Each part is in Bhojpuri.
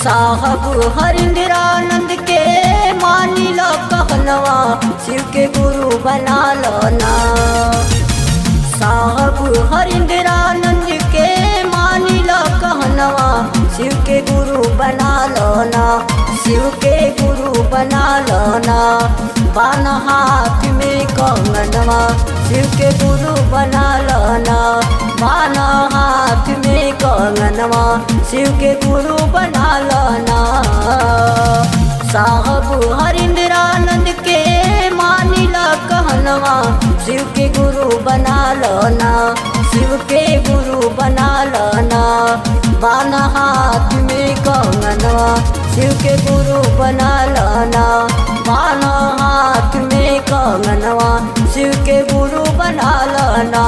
साहब हरिंद्रानंद के मानी लो कहनवा शिव के गुरु बना लो ना साहब हरिंद्रानंद के मानी लो कहनवा शिव के गुरु बना लो ना शिव के गुरु बना लो ना बान हाथ में कंगनवा शिव के गुरु बना लो ना बान हाथ में कंगनवा शिव के गुरु बना लो ना साहब हरिंद्रानंद के मानी लो कहनवा शिव के गुरु बना लो ना शिव के गुरु बना लो ना बान हाथ में कंगनवा शिव के गुरु बना लो ना बान हाथ में कंगनवा शिव के गुरु बना लो ना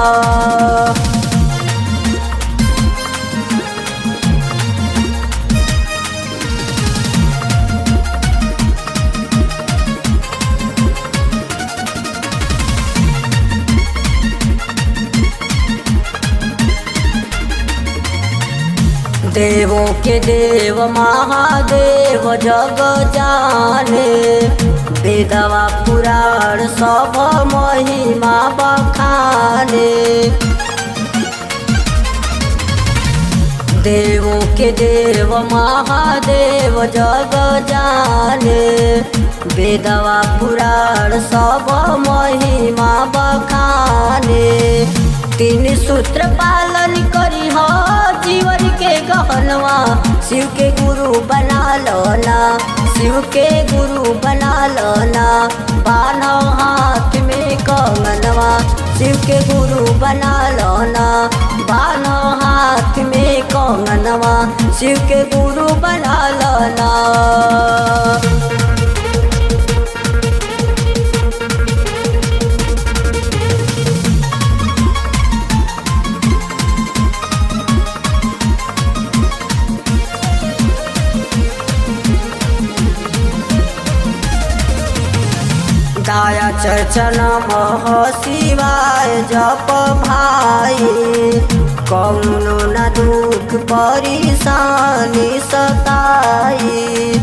देवों के देव महादेव जग जाने वेदवा पुराण सब महिमा बखाने देवों के देव महादेव जग जाने वेदवा पुराण सब महिमा बखाने तीन सूत्र पालन करी हो जीवन के गहनवा शिव के गुरु बना लो ना शिव के गुरु बना लो ना बानो हाथ में कंगनवा शिव के गुरु बना लो ना बानो हाथ में कंगनवा शिव के गुरु बना लो ना गाया चर्चन मह शिवाय जप भाई कौनो न दुख परेशानी सताई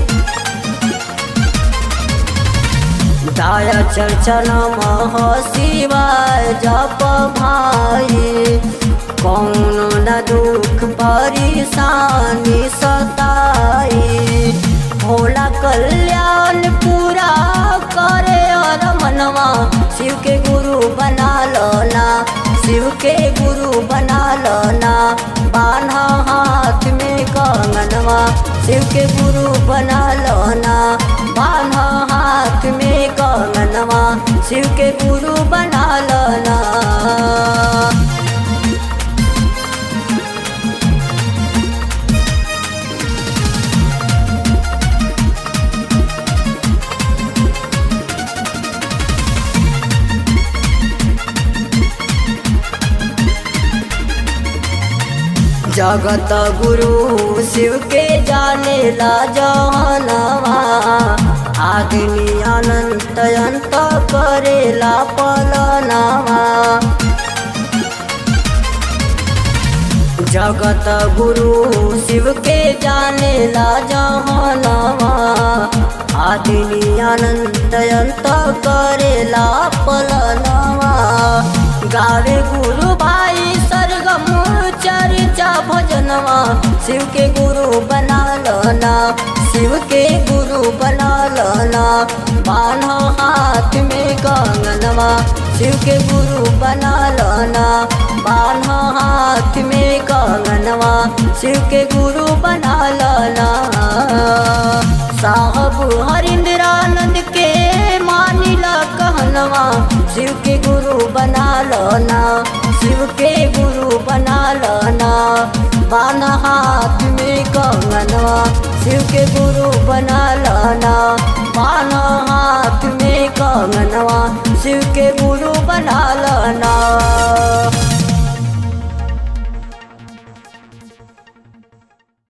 गाया चर्चन मह शिवाय जप भाई कौनो न दुख परेशानी सताई भोला कल्याण पूरा करे और मनवा शिव के गुरु बना लो ना शिव के गुरु बना लो ना बान्हा हाथ में कंगनवा शिव के गुरु बना लो ना बान्हा हाथ में कंगनवा शिव के गुरु बना लो ना जगत गुरु शिव के जाने ला जहनवा आदमी अनंत अंत करेला पलनवा जगत गुरु शिव के जाने ला जहनवा आदमी अनंत अंत करेला पलनवा गावे गुरु भाई सरगम चर्चा भजनवा शिव के गुरु बना लो ना शिव के गुरु बना लो ना बान्हो हाथ में कंगनवा शिव के गुरु बना लो ना बान्हो हाथ में कंगनवा शिव के गुरु बना लो ना साहब हरिंद्रानंद के मानी ला कहनवा शिव के गुरु बना लो ना शिव के गुरु बना लो ना बाना हाथ में कंगनवा शिव के गुरु बना लो ना बाना हाथ में कंगनवा शिव के गुरु बना लो ना